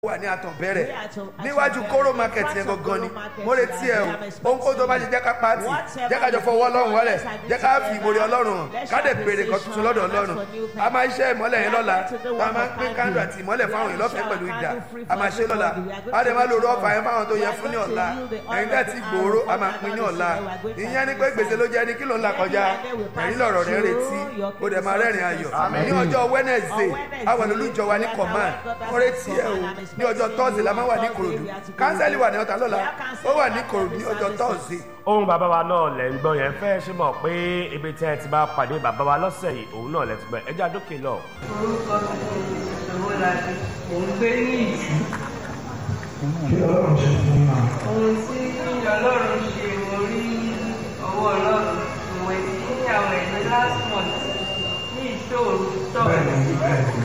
wà ní àtọ̀bẹ̀rẹ̀ níwájú kóró market yẹn gangan ni mo retí ẹ o ohunkóhun tó bá ṣe jẹ́ ká pàtì jẹ́ ká jọ fọwọ́ ọlọ́run wọlé jẹ́ ká fi ìmòrè ọlọ́run hàn ká dẹ̀ béèrè kan tuntun lọ́dọ̀ ọlọ́run a máa ṣe ìmọ́lẹ̀ yẹn lọ́la a máa ń pín kándù àti ìmọ́lẹ̀ fáwọn èèyàn lọ́fẹ̀ẹ́ pẹ̀lú ìdá a máa ṣe lọ́la a dẹ̀ máa lo rọ́ọ̀fà yẹn fáwọn tó yẹ fún ní ọ̀la ẹ̀yin tẹ́ ti gbòòrò a máa pín ní ọ̀la ìyẹn ni pé gbèsè ló jẹ́ ní kí ló ń là kọjá ẹ̀yin lọ̀rọ̀ rẹ̀ retí ó dẹ̀ máa rẹ́rìn ayọ̀ ní ọjọ́ Wednesday àwọn olùjọ wa ní command mo retí ẹ o ní ọjọ́ Thursday la máa wà ní Ìkòròdú kánsẹ́lì wà ní ọ̀tà lọ́la ó wà ní Ìkòròdú ní ọjọ́ Thursday ohun bàbá wa náà lẹ̀ ń gbọ́ yẹn fẹ́ ṣe mọ̀ pé ibi tẹ́ ẹ ti bá pàdé bàbá wa lọ́sẹ̀ yìí òun náà lẹ̀ ti gbọ́ ẹjẹ́ àdókè lọ. orúkọ mi ni ìṣòro láti mò ń gbé ní ìjú kí ọlọ́run ṣe fún wa. ohun tí ọlọ́run ṣe mo rí ọwọ́ ọlọ́run ìwé tí àwọn ẹ̀mí last month ní ìṣòro tọ̀ bẹ́ẹ̀ ni bẹ́ẹ̀ ni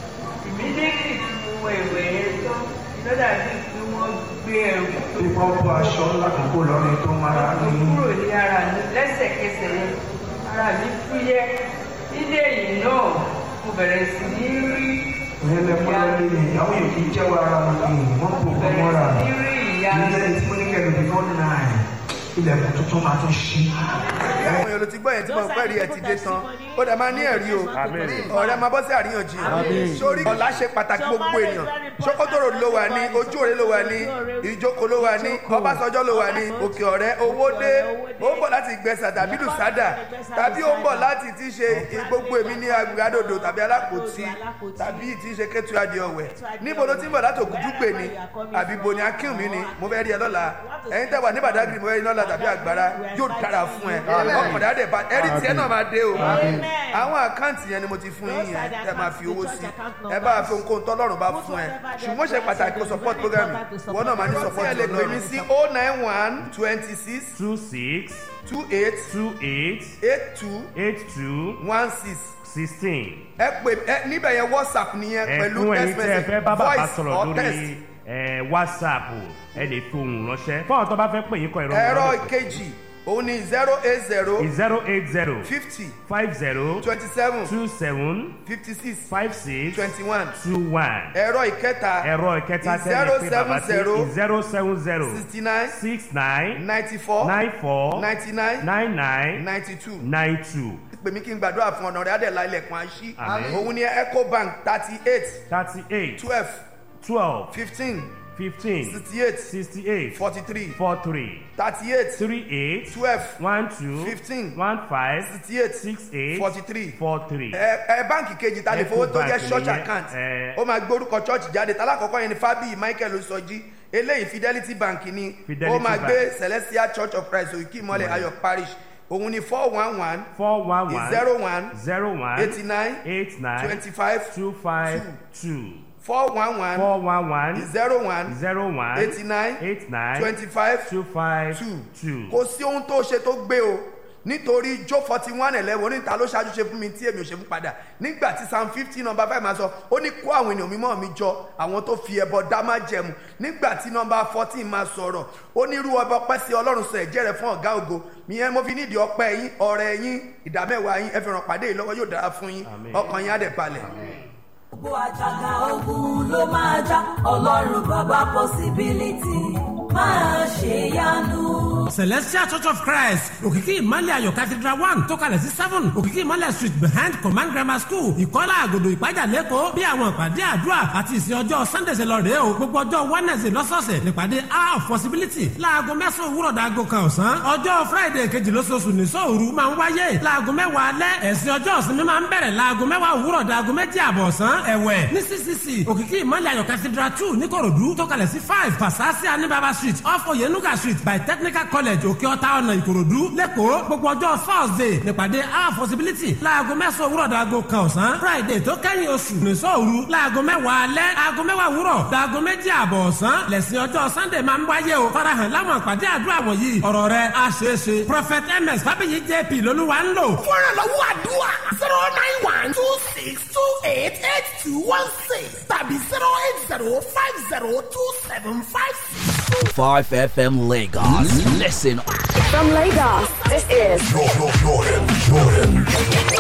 ìmídẹ́rì tí mo wọ ìwẹ̀ yẹn tán ló dàbí pé wọ́n gbé ẹrù tó tí wọ́n bọ́ aṣọ ńlá kan kó lọ́rin tó máa tó ní kúrò ní ara mi lẹ́sẹ̀kẹsẹ̀ yẹn ara mi fúyẹ́ nílé yìí náà mo bẹ̀rẹ̀ sí ní rí ìyẹn lẹ́kọ́ lọ́rin ní ìyàwó yìí kì í jẹ́wọ́ ara wọn ní wọ́n kò kọ́ mọ́ra bẹ̀rẹ̀ sí ní rí ìyá ilé tí mo ní kẹ́lẹ́ before nine ilẹ̀kùn tuntun máa tún ṣí. àwọn èèyàn ló ti gbọ́ yẹn tí mo pẹ́ rí ẹ ti dé tán ó dẹ̀ máa ní ẹ̀rí o ọ̀rẹ́ máa bọ́ sí àríyànjiyàn sórí ọ̀la ṣe pàtàkì gbogbo èèyàn ṣókótóró ló wà ní ojú òré ló wà ní ìjókòó ló wà ní ọbásanjọ́ ló wà ní òkè ọ̀rẹ́ owó dé ó ń bọ̀ láti gbẹ̀sà tàbí lùsádà tàbí ó ń bọ̀ láti ti ṣe gbogbo èmi ní agbègbè tàbí alákòótì tàbí ti ṣe kẹ́tù adìẹ ọ̀wẹ̀ níbo ló ti ń bọ̀ láti ògùdúgbè ni àbí bo ni akínwùmí ni mo fẹ́ rí ẹ lọ́la ẹ̀yin tẹ́ wà ní Badagry mo fẹ́ rí lọ́la tàbí àgbára yóò dára fún ẹ ọkọ̀dá dẹ̀ bá ẹ̀rí tiẹ̀ náà máa dé o àwọn àkáǹtì yẹn ni mo ti fún yín yẹn tẹ́ máa fi owó sí ẹ bá fi ohunkóhun tọ́lọ́run bá fún ẹ ṣùgbọ́n ṣe pàtàkì kó support program yìí wọn náà máa ní support ẹ lè pè mí sí oh nine one twenty six two six two eight two eight eight two eight two one six sixteen. ẹ pè ẹ níbẹ̀ yẹn whatsapp nìyẹn pẹ̀lú ẹ̀fún text ẹ̀yin tẹ́ ẹ message fẹ́ bá bàbá voice sọ̀rọ̀ or text lórí ẹ̀, whatsapp ẹ lè fi ohùn ránṣẹ́ fún àwọn tó bá fẹ́ pè yín kọ ìrọ̀ ẹ̀rọ ìkejì òun ni zero eight zero zero eight zero fifty five zero twenty seven two seven fifty six five six twenty one two one. ẹ̀rọ ìkẹta ẹ̀rọ ìkẹta tẹ́lẹ̀ pé bàbá sí zero zero seven zero sixty nine six nine ninety four nine four ninety nine nine nine ninety two nine two pè mí kí n gbàdúrà fún ọ̀nà rẹ̀ adẹ̀lá ilẹ̀kùn àṣì Àmín. òun ni ecobank thirty eight thirty eight twelve twelve fifteen fifteen sixty eight sixty eight forty three four three thirty eight three eight twelve one two Fifteen. one five sixty eight six eight forty three four three. ẹ ẹ báǹkì kejì ta lè fowó tó jẹ́ Ecobank church nìyẹn, account ẹ. ó máa gbórúkọ church jáde tálákọ̀ọ́kọ́ yẹn ni Fábíyì Michael Sọjí eléyìí Fidelity Bank ni Fidelity ó máa Bank. gbé Celestial Church of Christ Òkè Ìmọ̀lẹ̀ Ayọ̀ Parish òun ni four one one four one one zero one zero one eighty nine eight nine twenty five two five two four one one four one one zero one zero one eighty nine eight nine twenty five two five two two. kò sí ohun tó ṣe tó gbé o nítorí jó forty one eleven oníta ló ṣáájú ṣe fún mi tí èmi ò ṣe fún padà nígbà tí psalm fifty number five máa sọ ó ní kó àwọn ènìyàn mímọ́ mi jọ àwọn tó fi ẹbọ dá má jẹmu nígbà tí number fourteen máa sọ̀rọ̀ ó ní irú ọba ọpẹ́ sí ọlọ́run sọ ẹ̀jẹ̀ rẹ̀ fún ọ̀gá ògo ìyẹn mo fi nídìí ọpẹ́ yín ọrẹ yín ìdámẹ́wàá yín ẹ fi ràn pàdé yìí lọ́wọ́ yóò dára fún yín Àmín. ọkàn yín á dẹ̀ balẹ̀. gbogbo àjàgà ogun ló máa já ọlọ́run bàbá possibility máa ṣe yanu. celestial church of christ òkìkí ìmọ̀lẹ̀ ayọ̀ cathedral one tó kalẹ̀ sí seven òkìkí ìmọ̀lẹ̀ street behind command grammar school ìkọ́lá àgòdò ìpájà lẹ́kọ̀ọ́ bí àwọn ìpàdé àdúrà àti ìsìn ọjọ́ sunday ṣe lọ rèé o gbogbo ọjọ́ wednesday lọ́sọ̀ọ̀sẹ̀ nípàdé hour of possibility láago mẹ́sàn-án òwúrọ̀ dàgò kan ọ̀sán ọjọ́ friday kejì lóṣooṣù nìṣọ́ òru máa ń wáyé láago mẹ́wàá alẹ́ ẹ̀sìn ọjọ́ ìsinmi máa ń bẹ̀rẹ̀ láago mẹ́wàá òwúrọ̀ dàgò méjì àbọ̀ ọ̀sán ẹ̀wẹ̀ ní ccc òkìkí ìmọ̀lẹ̀ ayọ̀ cathedral two níkòròdú tó kalẹ̀ sí five pasasi anibaba street off oyenuga street by technical college òkè ọ̀tá ọ̀nà ìkòròdú lẹ́kọ̀ọ́ gbogbo ọjọ́ thursday nípàdé our possibility láago mẹ́sàn-án òwúrọ̀ dàgò kan ọ̀sán friday tó kẹ́yìn oṣù nìṣọ́ òru láago mẹ́wàá alẹ́ aago mẹ́wàá òwúrọ̀ dàgò méjì àbọ̀ ọ̀sán lẹ́sìn ọjọ́ sunday máa ń wáyé o farahàn láwọn àpàdé àdúrà wọ̀nyí ọ̀rọ̀ rẹ̀ á ṣeé ṣe prophet ms fábíyì jp lolúwa ń lò fúnra lọ́wọ́ àdúrà zero nine one two six two eight eight two one six tàbí zero eight zero five zero two seven five six two. 5FM Lagos. Listen From Lagos, this is Jordan, Jordan, Jordan.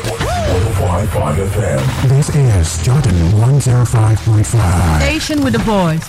105.5 FM. This is Jordan 105.5. Station with the voice